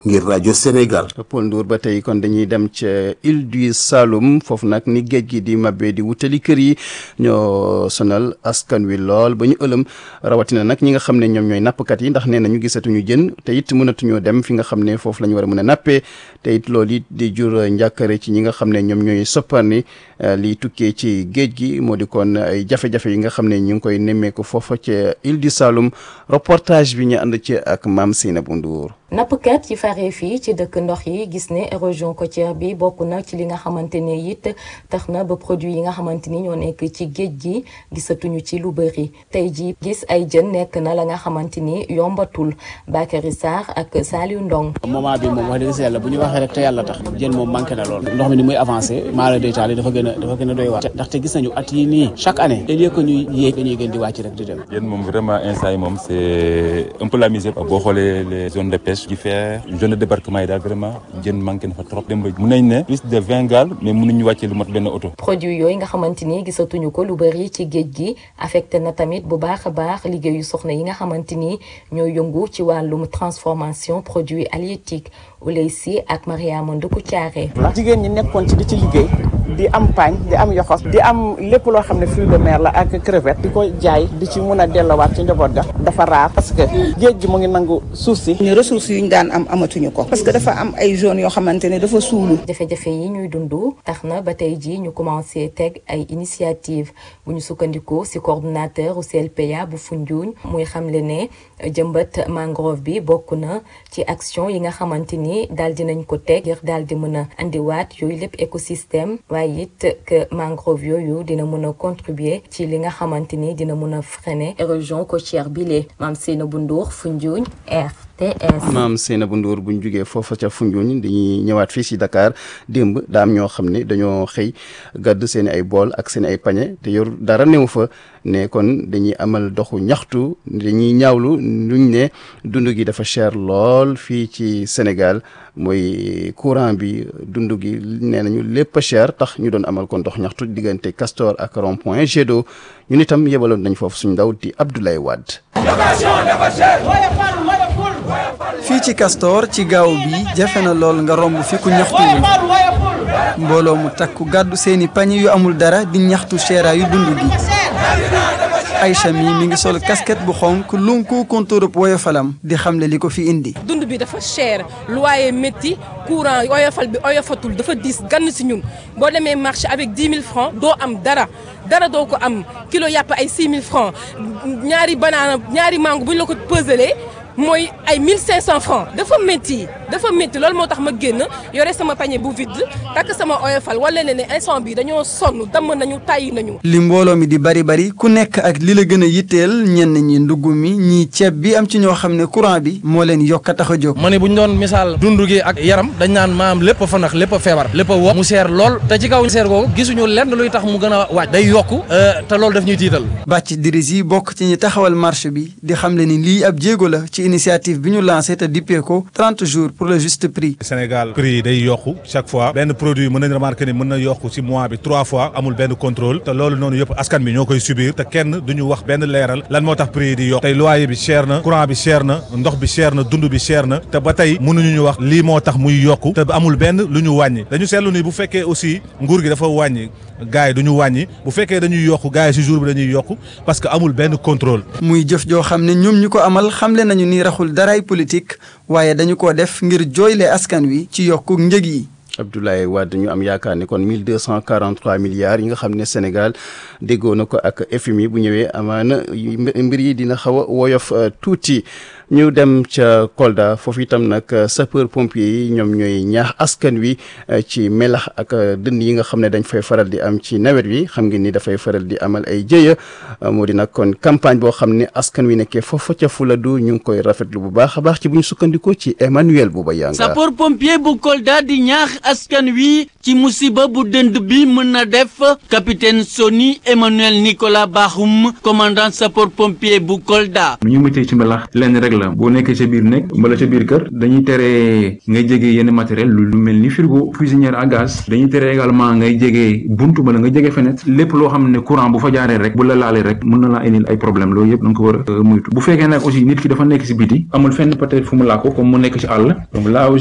ngir rajo Sénégal. Paul Ndour ba tey kon dañuy dem ca île du Saloum foofu nag ni géej gi di mabbee di wutali kër yi ñoo sonal askan wi lool ba ñu ëlëm rawatina nag ñi nga xam ne ñoom ñooy nappkat yi ndax nee na ñu gisatuñu jën te it mënatuñoo dem fi nga xam ne foofu la ñu war a mën a nappee te it loolu it di jur njàkkare ci ñi nga xam ne ñoom ñooy sopparni li tukkee ci géej gi moo di kon ay jafe-jafe yi nga xam ne ñu ngi koy nemmeeku foofa ca île du Saloum reportage bi ñu ànd ci ak maam Seynabou Ndour nappkat yi faree fii ci dëkk ndox yi gis ne érosion côtière bi bokk na ci li nga xamante ne it tax na ba produit yi nga xamante ni ñoo nekk ci géej gi gisatuñu ci lu bëri tey ji gis ay jën nekk na la nga xamante ni yombatul Bakary Sarr ak Saliou Ndong moment bi moom wax dëgg si yàlla bu ñu waxee rek te yàlla tax jën moom manqué na lool ndox mi ni muy avancé maala détaillé dafa gën a dafa gën a doy waar ndaxte gis nañu at yi nii chaque année au lieu que ñuy yéeg dañuy gën di wàcc rek di dem jën moom vraiment instant yi moom c'est un peu la misère boo xoolee les zones de pêche gi faire zone de débarquement yi daal vraiment jën manqué na fa trop dem ba mun nañ ne plus de vingt gaal mais mënuñu wàccee lu mot benn oto produit yooyu nga xamante ni gisatuñu ko lu bëri ci géej gi affecté na tamit bu baax a baax liggéeyu soxna yi nga xamante ni ñoo yëngu ci wàllum transformation produits halieutiques Ouley Sy ak Mariama Nduku Thiaré jigéen ñi nekkoon ci di ci liggéey di am paañ di am yoxos di am lépp loo xam ne fruit de mer la ak crevette di ko jaay di ci mun a dellowaat ci njaboot ga dafa raar parce que géej gi mu ngi nangu suuf si ñu ressources yu ñu daan am amatuñu ko parce que dafa am ay zones yoo xamante ne dafa suulu jafe-jafe yi ñuy dund tax na ba tey ji ñu commencé teg ay initiative bu ñu sukkandikoo ci coordonnateur u CLPA bu Foundiougne muy xamle ne jëmbat mangrove bi bokk na ci action yi nga xamante ni daal dinañ ko teg ngir daal di mën a andiwaat yooyu lépp écosystème waaye it que mangrove yooyu dina mën a contribuer ci li nga xamante ni dina mën a freiner érosion côtière bi lee maam Seynabou Ndour Foundiougne RTS. maam Seynabou Ndour bu ñu jugee foofa ca Foundiougne dañuy ñëwaat fii si Dakar démb daam ñoo xam ne dañoo xëy gàdd seen ay bool ak seen ay pañe te yor dara néew fa ne kon dañuy amal doxu ñaxtu dañuy ñaawlu luñ ne dund gi dafa cher lool fii ci Sénégal mooy courant bi dund gi nee nañu lépp a cher tax ñu doon amal kon dox ñaxtu diggante Castor ak rond point Jet d'eau ñun itam yebaloon nañ foofu suñu ndaw di Abdoulaye Wade. fii ci Castor ci gaaw bi jafe na lool nga romb fi ku ñaxtu mbooloo mu takku gàddu seeni pañe yu amul dara di ñaxtu seera yu dund gi Aïcha mi mi ngi sol casquette bu xonk lunku kontóorub woyofalam di xamle li ko fi indi dund bi dafa cher loyer métti courant oyofal bi oyofatul dafa diis gann si ñun boo demee marché avec 10 000 francs doo am dara dara doo ko am kilo yàpp ay 6 000 francs ñaari banaana ñaari mango bu ñu la ko peselee mooy ay 1500 francs dafa métti dafa métti loolu moo tax ma génn yore sama panier bu vide takk sama oyofal wala ne ne instant bi dañoo sonn damm nañu tàyyi nañu. li mbooloo mi di bari bari ku nekk ak li la gën a yitteel ñenn ñi ndugg mi ñii ceeb bi am ci ñoo xam ne courant bi moo leen yokk a tax a jóg. ma ne bu ñu doon misaal dund gi ak yaram dañ naan maam lépp fa nax lépp a feebar lépp a wo mu seer lool te ci kaw seer googu gisuñu lenn luy tax mu gën a wàcc day yokku te loolu daf ñuy tiital. bàcc diris yi bokk ci ñi taxawal marché bi di xamle ni lii ab jéego la ci initiative bi ñu lancé te dippee ko 30 jours pour le juste prix. Sénégal prix yi day yokku chaque fois benn produit mën nañ remarquer ni mën na yokku ci mois bi trois fois amul benn contrôle te loolu noonu yëpp askan bi ñoo koy subir te kenn duñu wax benn leeral lan moo tax prix yi di yokku tey loyer bi cher na courant bi cher na ndox bi cher na dund bi cher na te ba tey mënuñu ñu wax lii moo tax muy yokku te amul benn lu ñu wàññi dañu seetlu ni bu fekkee aussi nguur gi dafa wàññi gars yi du ñu wàññi bu fekkee dañuy yokku gars yi ci jour bi dañuy yokku parce que amul benn contrôle. muy jëf joo xam ne ñoom ñu ko amal xamle nañu ni raxul daraay politique waaye dañu ko def ngir jooyle askan wi ci yokku njëg yi. Abdoulaye Wade ñu am yaakaar ne kon 1243 milliards yi nga xam ne Sénégal déggoo na ko ak FMI bu ñëwee amaana mbir yi dina xaw a woyof tuuti ñu dem ca Kolda foofu itam nag sapeur pompier yi ñoom ñooy ñaax askan wi ci melax ak dënn yi nga xam ne dañ fay faral di am ci nawet wi xam ngeen ni dafay faral di amal ay jëya moo di nag kon campagne boo xam ne askan wi nekkee foofa ca Fuladu ñu ngi koy rafetlu bu baax a baax ci bu ñu sukkandikoo ci Emmanuel Bouba Yanga sapeur pompier bu Kolda di ñaax askan wi ci musiba bu dënd bi mën na def capitaine Soni Emmanuel Nicolas Bakhoum commandant sapeur pompier bu Kolda. nu ñu muccee ci mbalax lenn rek la boo nekkee sa biir nekk mbala sa biir kër dañuy tere ngay jege yenn matériel lu mel ni frigo cuisinière à gaz dañuy tere également ngay jege buntu bala nga jege fenêtre lépp loo xam ne courant bu fa jaaree rek bu la laalee rek mën na laa indil ay problème loolu yëpp da nga ko war a moytu bu fekkee nag aussi nit ki dafa nekk si biti amul fenn peut-être fu mu laa ko comme mu nekk ci àll donc là